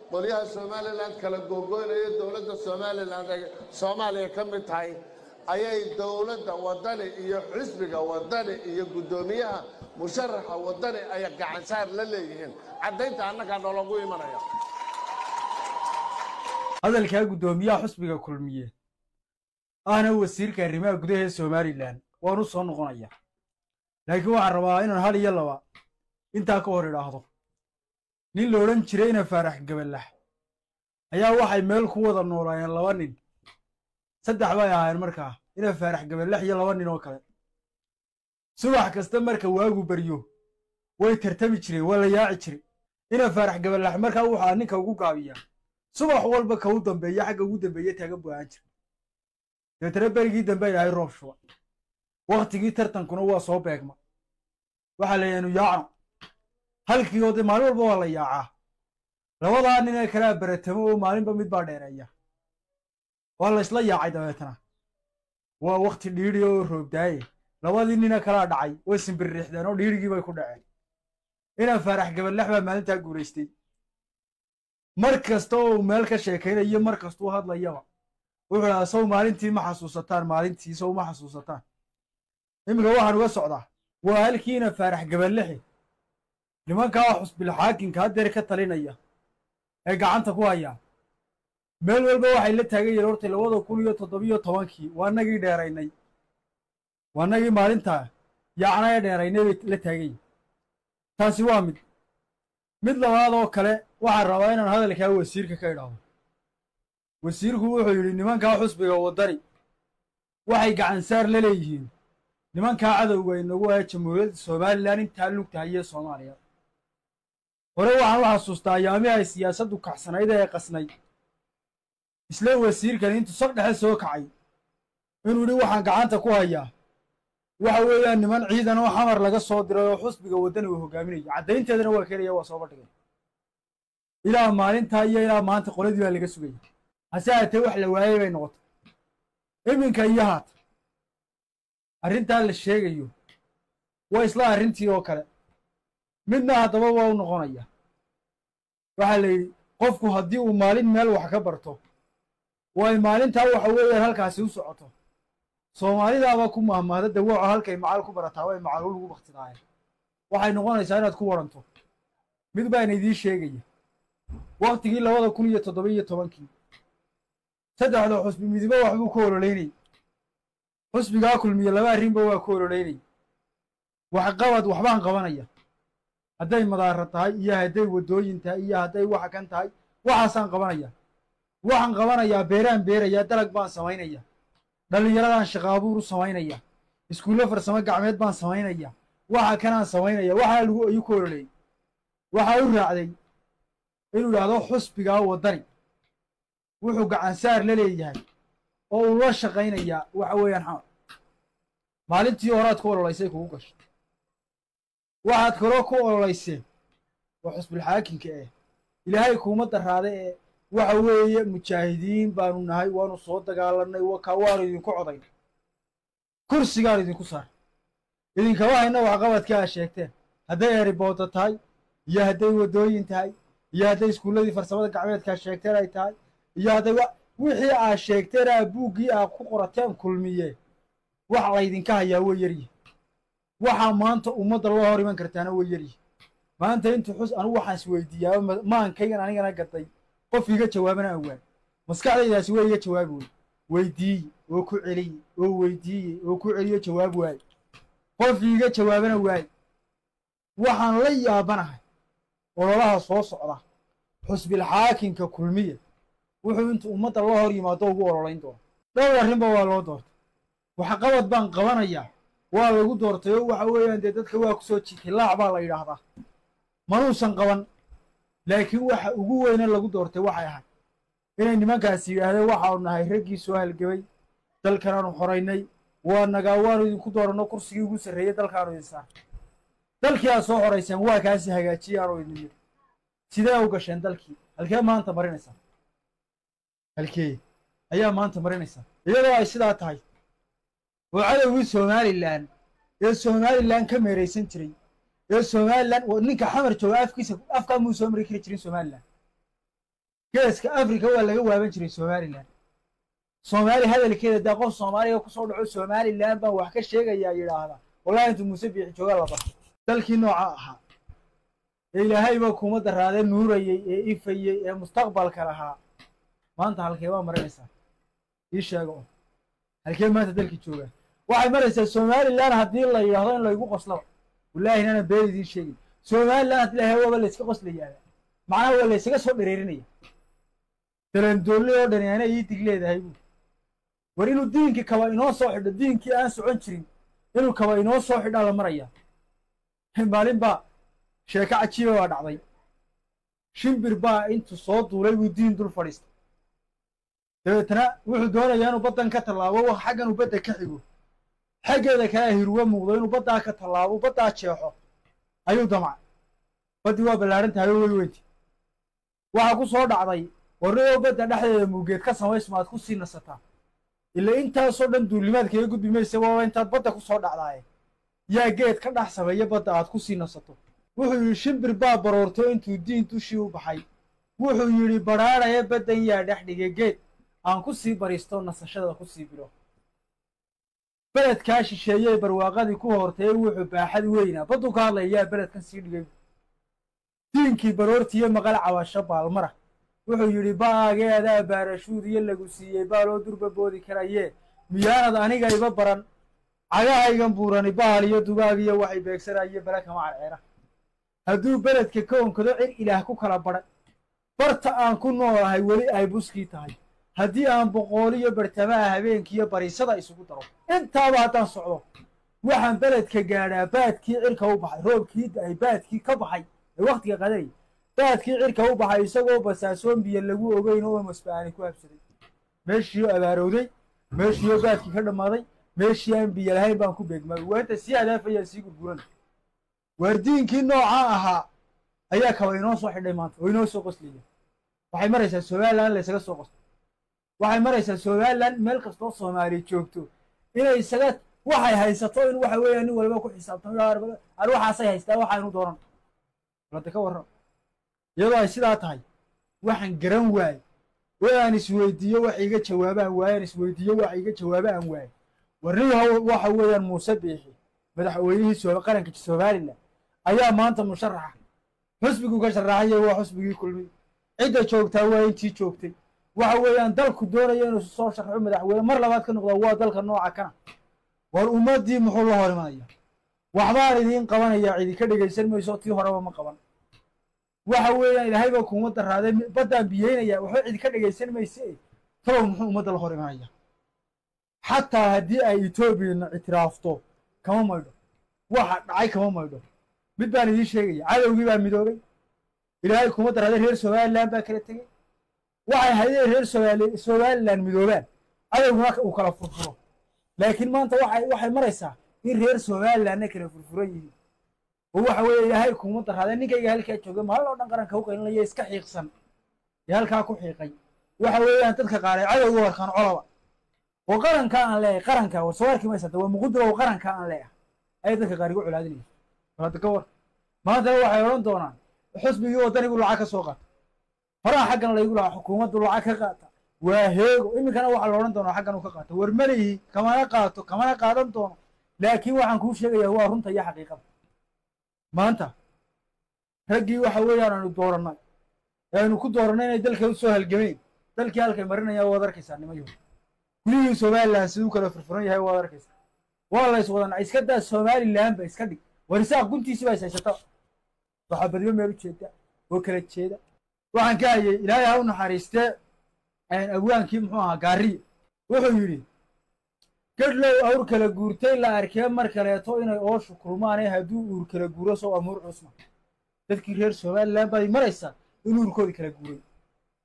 qolyaha somalilan kala googoynaya dowladda somalilan ay soomaaliya ka mid tahay ayay dowladda wadani iyo xisbiga wadani iyo guddoomiyaha musharaxa wadani ay gacansaar la leeyihiin caddaynta annagaa nologu imanaya hadalkaa guddoomiyaha xusbiga kulmiye ahna wasiirka arrimaha gudaha ee somalilan waan u soo noqonaya laakiin waxaan rabaa inaan hal iyo laba intaa ka hor idhaahdo nin la odhan jiray ina faarax gaballax ayaa waxay meel ku wada noolaayeen laba nin saddex bay ahaayeen markaa ina faarax gaballax iyo laba nin oo kale subax kasta marka waagu baryo way tartami jireen waa la yaaci jiray ina faarax gaballax markaa wuxaa ninka ugu gaabiyaa subax walba ka u dambeeya xagga ugu dambeeye taagan buu ahaan jira deetana berigii dambe ay ahay roob shuba wakhtigii tartankuna waa soo beegma waxaa la yidhahnu yaacno halkii oo dee maalin walba waa la yaacaa labadaa nin ee kalea baratamo oo maalinba mid baa dheereeya waa la isla yaacay dabeetana waa wakhti dhiidhi oo roobdaaye labadii nina kalaa dhacay way simbirriixdeen oo dhiidhigii bay ku dhaceen inaan faarax gaballax baa maalintaa guulaystay mar kasta oo uu meel ka sheekaynayo mar kastuu hadlayaba wuxuu dhahaa sow maalintii ma xasuusataan maalintii sow ma xasuusataan iminka waxaan uga socdaa waa halkiina faarax gaballaxi nimankaa xusbilxaakimka haddeer ka talinaya ee gacanta ku hayaa meel walba waxay la taagan yihiin hortay labada kun iyo toddobiyo tobankii waa nagii dheeraynay waa nagii maalintaa yaacna ee dheeraynay bay la taagan yihin taasi waa mid mid labaad oo kale waxaan rabaa inaan hadalkaa wasiirka ka idhaahdo wasiirku wuxuu yidhi nimankaa xusbiga waddani waxay gacansaar la leeyihiin nimankaa cadowga inagu ah jamhuuriyadda somalilan intaa lugtahayee soomaaliya hore waxaan u xasuustaa ayaamihii ay siyaasaddu kacsanayd ee qasnay isla wasiirkan intuu sag dhexe soo kacay inuu yidhi waxaan gacanta ku hayaa waxa weeyaan niman ciidan oo xamar laga soo diray oo xusbiga waddani uu hogaaminaya caddaynteedana waa keenaya waa soo bandhigay ilaa maalintaa iyo ilaa maanta qoladii baa laga sugaya hase haatee wax la waayey bay noqotay iminka iyo haata arrintaa la sheegayo waa isla arrintii oo kale midna haddaba waa u noqonaya waxaa la yidhi qofku haddii uu maalin meel wax ka barto way maalintaa waxa weeyaan halkaasi u socoto soomaalidaaba ku mahmaada dawaaco halkay macal ku barataa way macaluul ugu baktidaayen waxay noqonaysaa inaad ku waranto mid baana idiin sheegaya wakhtigii labada kun iyo toddoba iyo tobankii saddexda xusbi midibo waxbuu ku ololeynay xusbigaa kulmiye laba arrinba waa ku ololeynay waxqabad waxbaan qabanaya hadday madaara tahay iyo hadday waddooyin tahay iyo hadday waxa kan tahay waxaasaan qabanaya waxaan qabanayaa beeraan beerayaa dalag baan samaynaya dhallinyaradaan shaqaabuur u samaynaya iskuulle farsamo gacmeed baan samaynaya waxa kanaan samaynaya waxaa lagu ayuu ku ololeeyey waxaa u raacday inuu idhaahdo xusbigaa waddani wuxuu gacansaar la leeyahay oo uu la shaqaynayaa waxa weeyaan xamar maalintii horaad ku ololaysay kugu gashay waxaad kaloo ku ololayseen waa xusbilxaakimka eh ilaahay kuuma daraada ee waxa weeye mujaahidiin baanu nahay waanu soo dagaalanay wakaa waanu idinku codayn kursigaan idinku saar idinkama hayna waxqabadkii aad sheegteen hadday eribooda tahay iyo hadday waddooyin tahay iyo hadday iskuulladii farsamada gacmeedkaa sheegteen ay tahay iyo hadday wixii aad sheegteen aa buuggii aad ku qorateen kulmiye wax laydinka hayaa way yaryihi waxaa maanta ummadda loo hor iman kartaana way yaryihi maanta intuu xus anigu waxaan isweydiiyaa maankaygan anigana gaday qof iga jawaabana awaan maskaxdaydaasi way iga jawaabi wey weydiiye oo ku celiye oo weydiiye oo ku celiyo jawaab waaye qof iiga jawaabana waaye waxaan la yaabanahay ololaha soo socda xusbilxaakimka kulmiya wuxuu intuu ummadda la hor yimaado ugu ololayn doono dhowr arrinba waa loo doortay waxqabad baan qabanayaa waa lagu doortay oo waxa weeyaan dee dadka waa ku soo jiitay laac baa la yidhaahdaa manuusan qaban laakiin waxa ugu weyne lagu doortay waxay ahayd inay nimankaasi yidhaahdeen waxaanu nahay raggii soo halgebay dalkanaanu xoraynay waa nagaa waanu idinku dooranno kursigii ugu sarreeyey dalkaanu idin saar dalkii aad soo xorayseen waa kaasi hagaajiyey aanu idin mid sidee u gasheen dalkii halkee maanta marinaysaa halkee ayaa maanta marinaysaa iyadoo ay sidaa tahay oo cadowgii somalilan ee somalilan ka meeraysan jiray ee somalilan ninka xamar jooga afkiisa afkaa muu soo mari kari jirin somalilan geeska africa waa laga waaban jiray somalilan soomaali hadalkeeda daa qof soomaaliga kusoo dhaco somalilan baan wax ka sheegayaa yidhaahda wallahi intuu muuse biixi jooga la barto dalkii nooca ahaa ee ilaahayba kuma daraadee nuurayey ee ifayey ee mustaqbalka lahaa maanta halkee baa marinaysaa ii sheega oo halkee maanta dalkii joogaa waxay maraysaa somalilan haddii la yidhaahdo in laygu qoslaba wallaahi inaanan been idiin sheegin somalilan haddii lahay waaba layska qoslayaaba macnaha waa laysaga soo dhereerinaya dalandoolli oo dhani ana ii dig leedahay buu war inuu diinkii kaba inoo soo xidho diinkii aan socon jirin inuu kaba inoo soo xidhaa la maraya maalin baa sheeko cajiiba baa dhacday shimbir baa intuu soo duulay buu diin dul fadhiistay dabeetana wuxuu doonayaa inuu baddan ka tallaabo wax xaggan uu badda ka xigo xaggeeda kalea hirwa muuqdo inuu baddaa ka tallaabo baddaa jeexo ayuu damcay baddii waa ballaaran tahay oo wey weynti waxaa ku soo dhacday warniyoo badda dhexdeeda muugeed ka samaysmaad ku sii nasataa ila intaasoo dhan duulimaad kaga gudbi maysa waaba intaad badda ku soo dhacdaaye yaa geed ka dhex sameeya badda aad ku sii nasato wuxuu yidhi shimbir baa baroorto intuu diin dushii u baxay wuxuu yidhi badhaadhaya baddan yaa dhex dhigay geed aan ku sii bariisto nasashada ku sii bilo beledkaa shisheeyey barwaaqadii ku hortay wuxuu baaxad weynaa badduu ka hadlaya yaa beledkan sii dhigay diinkii baroortiiyo maqal cabasho baalmara wuxuu yidhi ba'aageedaa baarashuud iyo lagu siiyey baaloo durba boodi karayee miyaanad aniga iba baran cagahaygan buurani bahal iyo dugaag iyo waxay beegsanaye bele kama carceera hadduu beledka ka onkado cir ilaah ku kala badhay barta aan ku noolahay weli ay buskii tahay haddii aan boqooliyo bartamaha habeenkiiyo bariisada isugu daro intaaba haddaan socdo waxaan beledka gaadhaa baadkii cirka u baxay roobkii da'ay baadkii ka baxay ee wakhtiga qadanay baadkii cirka u baxay isagoo basaasoon biyo lagu ogeyn oo masba'aani ku habsaday meeshiioo abaarowday meeshiioo baadkii ka dhammaaday meeshii aan biyo lahayn baan ku beegmay waanta sii hadaafayaan sii gurguran waardiinkii noocaa ahaa ayaa kaba inoo soo xidhay maanta oo inoo soo qoslaya waxay maraysaa somalilan laysaga soo qoslo waxay maraysaa somalilan meel kastoo soomaaliya joogto inay isaga waxay haysato in waxa weeya nin waliba ku xisaabtamo ar waxaasay haystaa waxaanu dooran balada ka warran iyadoo ay sidaa tahay waxaan garan waaye oo aan isweydiiyo wax iga jawaabaan waaye aan isweydiiyo wax iga jawaaba aan waaye warniyaho waxa weeyaan muuse biixi madaxweynihii qaranka somalilan ayaa maanta musharaxa xusbiguu ka sharaxaya waa xusbigii kulmiy cidda joogtaa waa intii joogtay waxa weeyaan dalku doonaya inuu soo sharxo madaxweyne mar labaad ka noqda waa dalka nooca kana war ummaddii muxuu la hor imanaya waxbaan idiin qabanayaa idinka dhegaysan mayso tii horeba ma qaban waxa weeyaan ilaahay baa kuuma daraaday baddaan biyeynaya waxba idinka dhegaysan mayse talow muxuu ummadda la hor imanaya xataa haddii ay etoobiyana ictiraafto kama maydho waxa dhacay kama maydho mid baan idiin sheegaya cadowgii baa midoobay ilaahay kuma daraaday reer somalilan baa kala tegey waxay haydeen reer somaali somalilan midoobaan cadowguna uu kala furfuro laakiin maanta waxay waxay maraysaa in reer somalilanna kala furfuran yihiin oo waxa weeye ilaahay kuma daraaday ninkayga halkaa jooga maalin oo dhan qaranka u qaylinaya iska xiiqsan ee halkaa ku xiiqay waxa weeyaan dadka qaar ay cadowga warkaan colaba oo qaranka aan leeyahay qaranka war soo arki maysa waa muqudro oo qaranka aan leeyahay ayay dadka qaar igu colaadinaysa balada ka war maantana waxay odhan doonaan xusbigii wadanigu lacag ka soo qaata horaa xaggan laygu lahaa xukuumaddu lacag ka qaata waa heego iminkana waxaa la odhan doonaa xaggan uu ka qaato war malihi kamana qaato kamana qaadan doono laakiin waxaan kuu sheegayaa waa runta iyo xaqiiqada maanta raggii waxa weeyaan aanu doorannay ee aynu ku doorannay inay dalka u soo halgameen dalkii halkay marinayaan waad arkaysaa nimayo gurihii somalilan siduu kala furfuran yahay waad arkaysaa waa la is wadanaa iska daa somalilanba iska dhig war isaaq guntiisi baa is haysata waxaa badiba meel u jeeda oo kala jeeda waxaan ka hayay ilaahay ha u naxariistee abwaankii muxuu ahaa gaariya wuxuu yidhi gedhlow awr kala guurtay la arkee mar kaleeto inay ooshu kulmaane hadduu uur kala guuro sow amuur cusma dadkii reer somalilan baad maraysaa in uurkoodii kala guuray